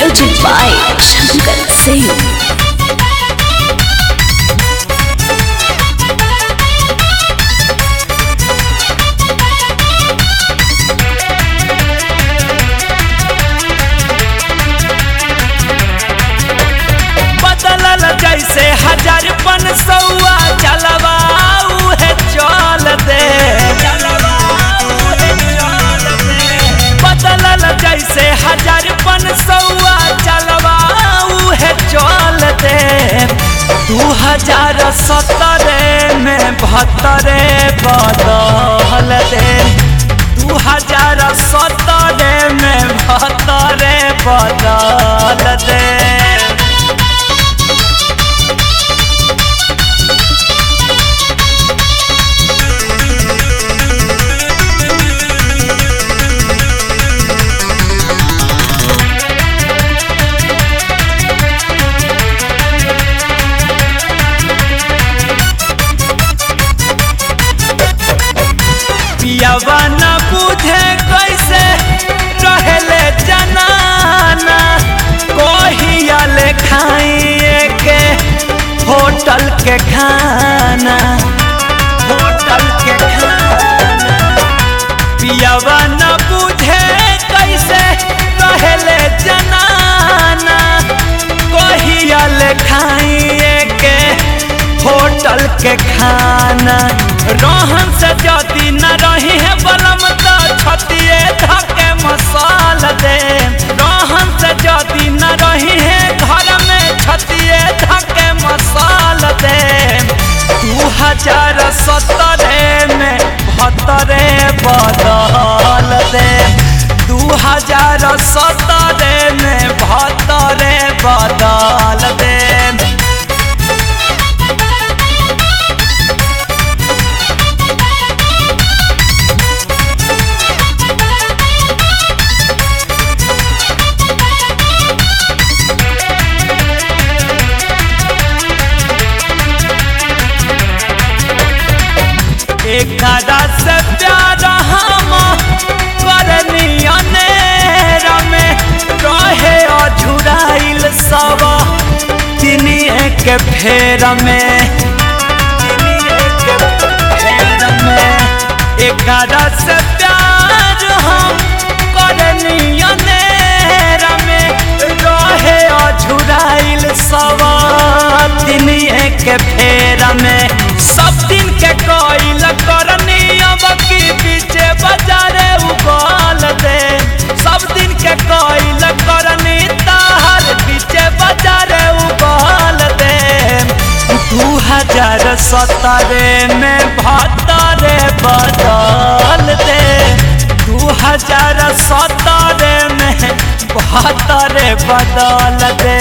Music by Shankar Singh. बदलल जैसे हजार पन सौआ चलवा उहे चल दे बदलल जैसे हजार पन सौआ चलवा उहे चल दे दू हजार सत्रह में बहत्तरे बदल दे दू हजार सत्रह में बहत्तरे बदल दे पियावा न बुझे कैसे रहले जनाना कहिया ले खाइए के होटल के खाना होटल के खाना पियावा न बुझे कैसे रहले जनाना कहिया ले खाइए के होटल के खाना रहन से जदी न रही है बलम तो छतिए धके मसाल दे रहन से जदी न रही है घर में छतिए धके मसाल दे दू हजार सत्रह में बहत्तरे बदल दे दू हजार सत्रह में बहत्तरे बदल दे एकरा से प्यार हम करनी अनेर में रहे अझुराइल सब तिनिए के फेर में तिनिए के फेर में एकरा से प्यार हम करनी अनेर में रहे अझुराइल सब तिनिए के फेर में सब दिन के कोइल करनी अब की पीछे बाजारे उगल दे सब दिन के कोइल करनी ताहर पीछे बाजारे उगल दे दू हजार सत्रह में भत्तरे बदल दे दू हजार सत्रह में बहत्तरे बदल दे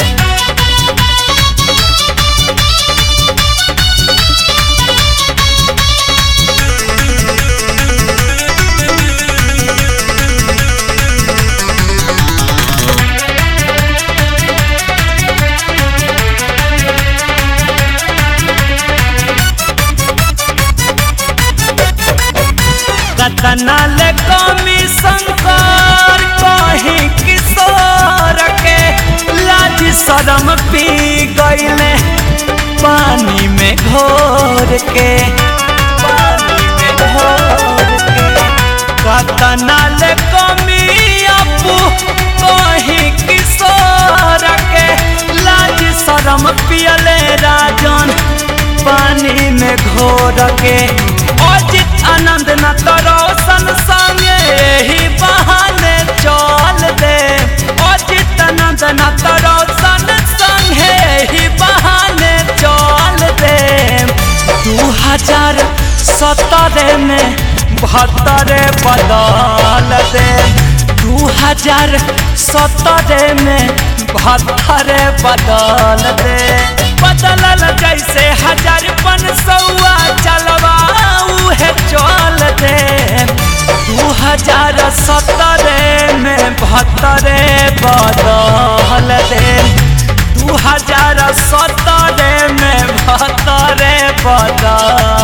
कतना ले कमी शंकर कहीं किशोर के लाज शरम पी गईले पानी में घोर के पानी में घोर के कतना ले कमी अपू कहीं किशोर के लाज शरम पियले राजन पानी में घोर के अजित आनंद न तरोसन संगे ही बहाने चल दे अजित आनंद न तरोसन संगे ही बहाने चल दे दू हजार सत्रह में बहत्तरे बदल दे दू हजार सत्रह में बहत्तरे बदल दे बदलल जैसे हजार पन सौआ चलवा उहे चल दे दू हजार सत्रह में बहत्तरे बदल दे दू हजार सत्रह में बहत्तरे बदल